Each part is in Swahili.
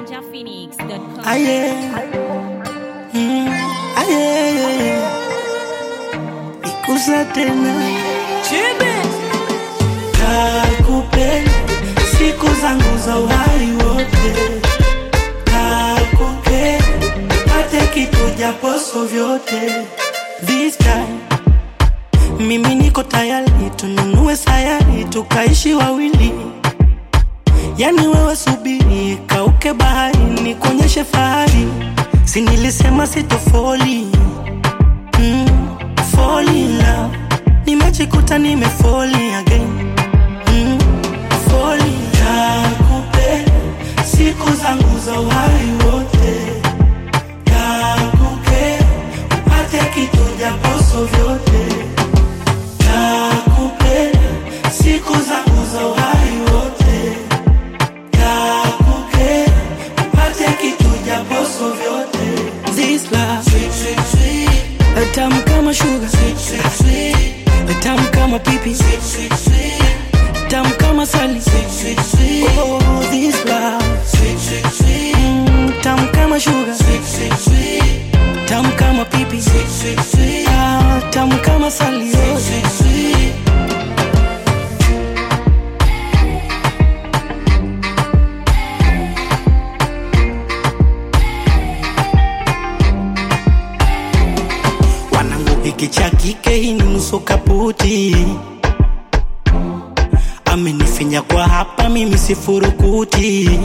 ninjaphoenix.com. Aye. Mm, aye. Ikuza tena kakupenda siku zangu za uhai wote kakupenda pate kitu japoso vyote This time mimi niko tayari tununue sayari tukaishi wawili yani wewe subiri kauke bahari nikuonyeshe fahari si nilisema sitofoli mm, fall in love nimejikuta nimefoli again mm, fall in love. Nakupenda siku zangu za uhai wote nakupenda upate kitu japoso vyote nakupenda siku zangu za uhai wote nakupenda upate kitu japoso vyote This love sweet, sweet, sweet. tamu kama sugar sweet, sweet, sweet. tamu kama pipi sweet, sweet, sweet. tamu kama sali sweet, sweet, sweet. Oh, this love sweet, sweet, sweet. Mm, tamu kama sugar sweet, sweet, sweet. tamu kama pipi sweet, sweet, sweet. Ah, tamu kama sali sweet, sweet, sweet. wanangu hiki cha kike hii ni nusu kaputi amenifinya kwa hapa mimi sifurukuti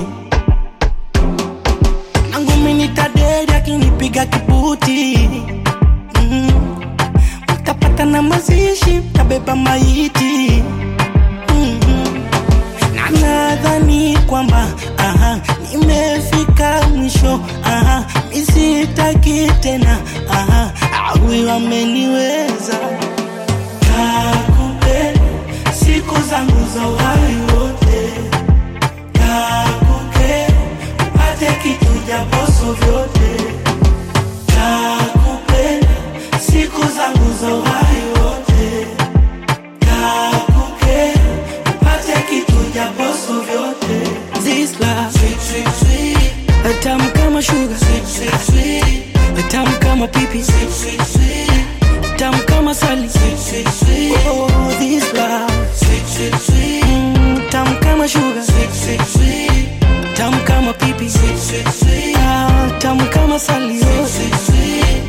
nangu minitaderi akinipiga kibuti mm. mtapata na mazishi mtabeba maiti mm-hmm. na nadhani kwamba aha, nimefika mwisho aha, misitaki tena aha, awi wameniweza nakupenda siku zangu za uhai wote nakupenda upate kitu japoso vyote nakupenda siku zangu za uhai wote nakupenda upate kitu japoso vyote This love sweet, sweet, sweet. tamu kama sugar sweet, sweet, sweet. tamu kama pipi sweet, sweet, sweet. tamu kama sali sweet, sweet, sweet. Oh, this love sweet, sweet, sweet. Mm, tamu kama sugar sweet, sweet, sweet. tamu kama pipi sweet, sweet, sweet. Ah, tamu kama sali sweet, sweet, sweet.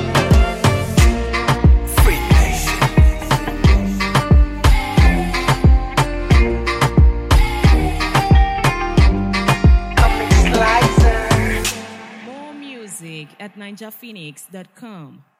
Free nation. More music at ninjaphoenix.com.